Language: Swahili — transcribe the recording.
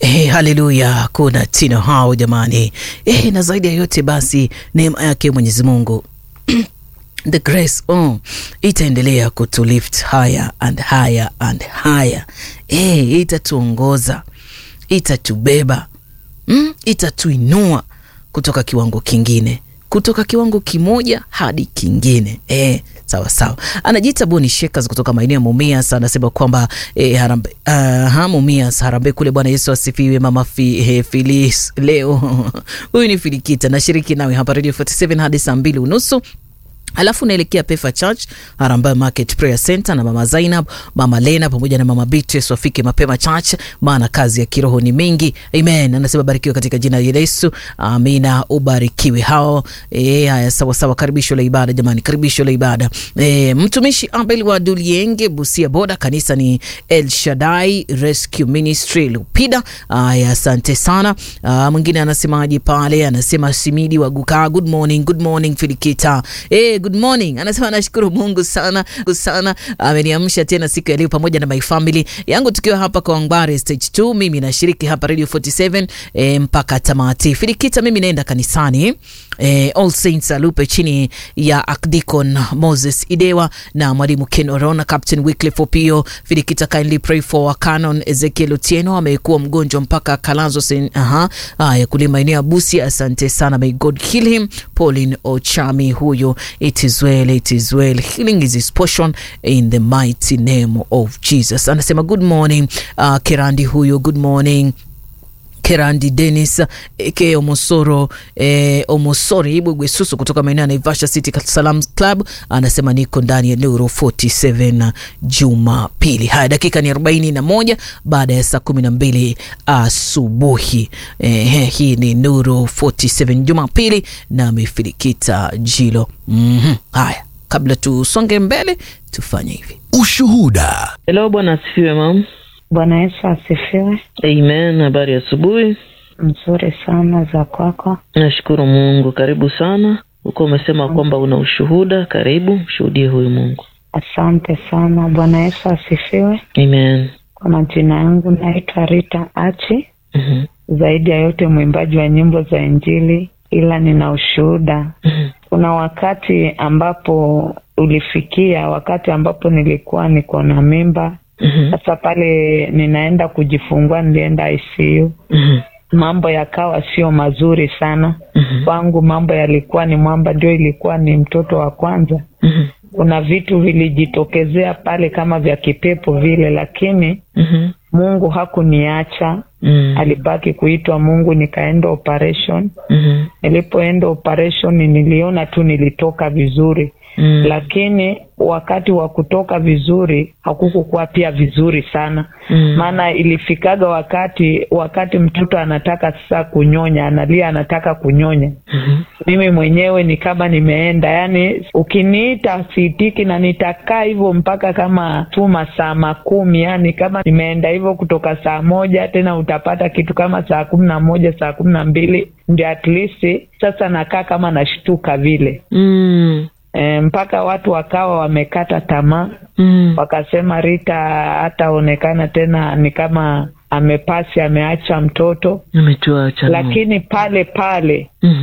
Eh, haleluya, kuna tino hao jamani. Eh, na zaidi ya yote basi neema yake Mwenyezi Mungu the grace oh, itaendelea kutulift higher and higher and higher. Eh, itatuongoza, itatubeba mm, itatuinua kutoka kiwango kingine kutoka kiwango kimoja hadi kingine eh, sawa sawa. Anajiita Boni Shakers kutoka maeneo ya Mumias, anasema kwamba eh, harambe, uh, ha, Mumias Harambe kule. Bwana Yesu asifiwe. Mama fi, eh, Filis leo huyu ni Filikita, nashiriki nawe hapa Radio 47 hadi saa mbili unusu alafu naelekea Pefa Church Harambee Market Prayer Center na mama Zainab, mama Lena pamoja na mama Beatrice wafike mapema church, maana kazi ya kiroho ni mingi. Amen. Anasema barikiwe katika jina la Yesu. Amina, ubarikiwe hao. Eh, haya sawa sawa, karibisho la ibada jamani, karibisho la ibada. Eh, mtumishi Abel wa Dulienge Busia Boda, kanisa ni El Shaddai Rescue Ministry Lupida. Haya, asante sana. Ah, mwingine anasemaje pale? Anasema Simidi wa Guka, good morning, good morning Filikita. Eh, good morning. Anasema nashukuru Mungu sana sana, ameniamsha tena siku ya leo pamoja na my family yangu tukiwa hapa kwa Wangware stage 2. Mimi nashiriki hapa Radio 47 e, mpaka tamati. Filikita, mimi naenda kanisani e, All Saints Alupe chini ya Archdeacon Moses Idewa na mwalimu Ken Orona, Captain Wycliffe Opio. Filikita, kindly pray for Canon Ezekiel Otieno, amekuwa mgonjwa mpaka kalazwa sen, aha, haya kule maeneo ya Busia. Asante sana, may God heal him. Pauline Ochami huyo It is well, it is well. Healing is his portion in the mighty name of Jesus. Anasema good morning, uh, Kerandi huyo, good morning. Kerandi Dennis eke Omosoro eh, Omosori Ibugwe Susu kutoka maeneo ya Naivasha City Salam Club anasema niko ndani ya Nuru 47 Jumapili. Haya, dakika ni 41 baada ya saa 12 asubuhi. Eh, hii ni Nuru 47 Jumapili na Mefilikita Jilo. mm -hmm. Haya, kabla tusonge mbele tufanye hivi. Ushuhuda. Hello, bwana asifiwe mam. Bwana Yesu asifiwe. Amen. Habari ya asubuhi. Mzuri sana za kwako. Nashukuru Mungu. Karibu sana. Huko umesema kwamba una ushuhuda, karibu shuhudie huyu Mungu. Asante sana. Bwana Yesu asifiwe. Amen. Kwa majina yangu naitwa Rita Achi. Mhm. Zaidi ya yote mwimbaji wa nyimbo za Injili, ila nina ushuhuda. Mhm. Kuna wakati ambapo ulifikia, wakati ambapo nilikuwa niko na mimba Mhm. sasa pale ninaenda kujifungua, nilienda ICU, Mhm. mambo yakawa sio mazuri sana Mhm. kwangu. Mambo yalikuwa ni mwamba, ndio ilikuwa ni mtoto wa kwanza. Mhm. Kuna vitu vilijitokezea pale kama vya kipepo vile, lakini Mhm. Mungu hakuniacha, Mhm. alibaki kuitwa Mungu. Nikaenda operation. Mhm. Nilipoenda operation niliona tu nilitoka vizuri Mhm. lakini wakati wa kutoka vizuri hakukukuwa pia vizuri sana Mhm. maana ilifikaga wakati wakati mtoto anataka sasa kunyonya analia anataka kunyonya Mhm. mimi mwenyewe ni kama nimeenda yani ukiniita siitiki na nitakaa hivyo mpaka kama tu masaa makumi yani kama nimeenda hivyo kutoka saa moja tena utapata kitu kama saa kumi na moja saa kumi na mbili ndio at least sasa nakaa kama nashtuka vile Mhm. e, mpaka watu wakawa wamekata tamaa Mhm. wakasema Rita hataonekana tena, ni kama amepasi, ameacha mtoto, Ametuacha Mungu. lakini pale pale Mhm.